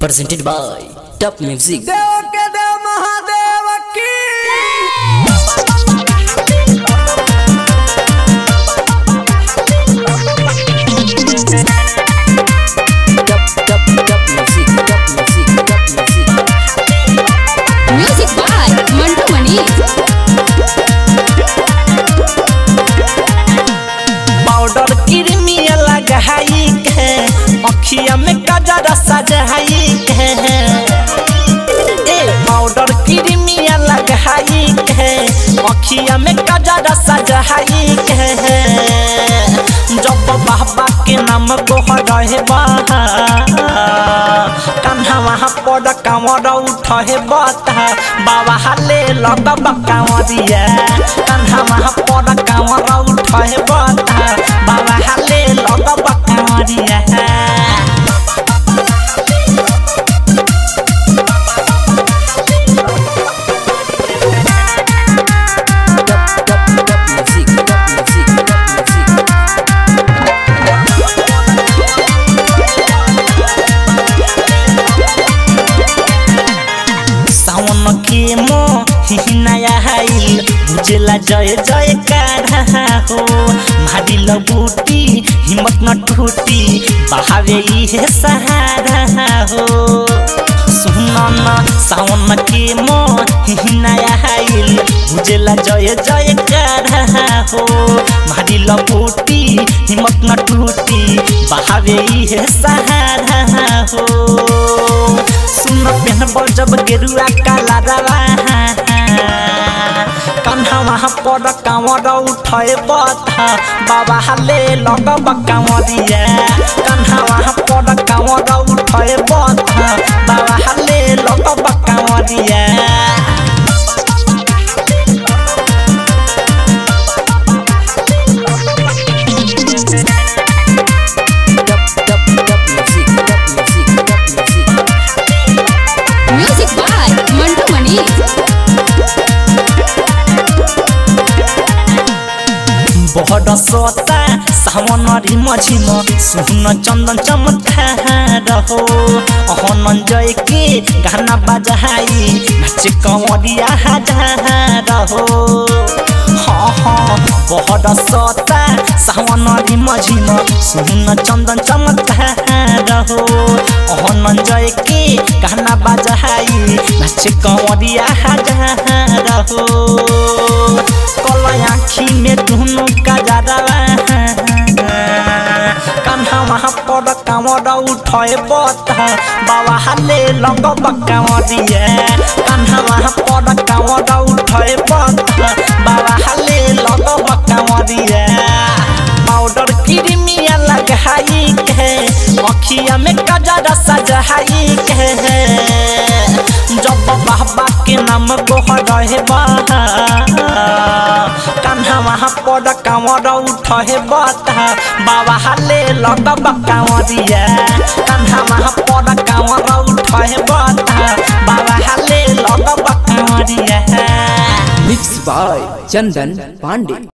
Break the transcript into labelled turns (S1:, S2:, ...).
S1: presented by Top Music.
S2: देव के देव महादेव की
S1: Top Top Top Music. Top Music. Top Music.
S3: Music by Mantu Mani.
S2: Powder क्रीमिया लगाई के अखिया में गजरा सजाई के ए पाउडर क्रीमिया लगाई के अखिया में गजरा सजाई के जब बाबा के नाम को रहे कन्हा वहाँ पर कांवर उठे बता बाबा हाले लगब कांवरिया कन्हा वहाँ पर कांवर उठे बता बाबा हाले लगब कांवरिया
S1: Top Top Top Music. Top Music. Top Music.
S2: सावन के मो हिनाया हाइल बुझेला जय जय काढ़ा हो मारी बूटी हिम्मत न टूटी बहावे इहे सहारा हो सुन न सावन के मो हिनाया हाइल बुझेला जय जय काढ़ा हो मारी बूटी हिम्मत न टूटी बहावे इहे सहारा हो सुन पेहनबल जब गेरुआ काला रवा कन्हा वहाँ पर कांवर उठे बता बाबा हाले लगब कांवरिया कन्हा वहाँ पर कांवर उठे बता बाबा हाले लगब कांवरिया
S1: Top Top Top Music. Top Music. Top Music.
S3: Music by Mantu Mani.
S2: बहड सोता सावन रिम झिम सुन चन्दन चमत्कार हो अहन जय के गाना बजाई नाचे कंवरिया हजार हो हाँ हाँ बहड सोता सावन रिम झिम सुन चन्दन चमत्कार हो अहन जय के गाना बजाई नाचे कंवरिया हजार हो कल आँखी में दुनु का जादवा कन्हा वहाँ पर कांवर उठे बता बाबा हाले लगब कांवरिया कन्हा वहाँ पर कांवर उठे बता बाबा हाले लगब कांवरिया पाउडर क्रीमिया लगाई के अखिया में गजरा सजाई के जब बाबा के नाम को रहे कन्हा वहाँ पर कांवर उठे बता बाबा हाले लगब कांवरिया कन्हा वहाँ पर कांवर उठे बता बाबा हाले लगब कांवरिया
S1: Mixed by Chandan Pandey.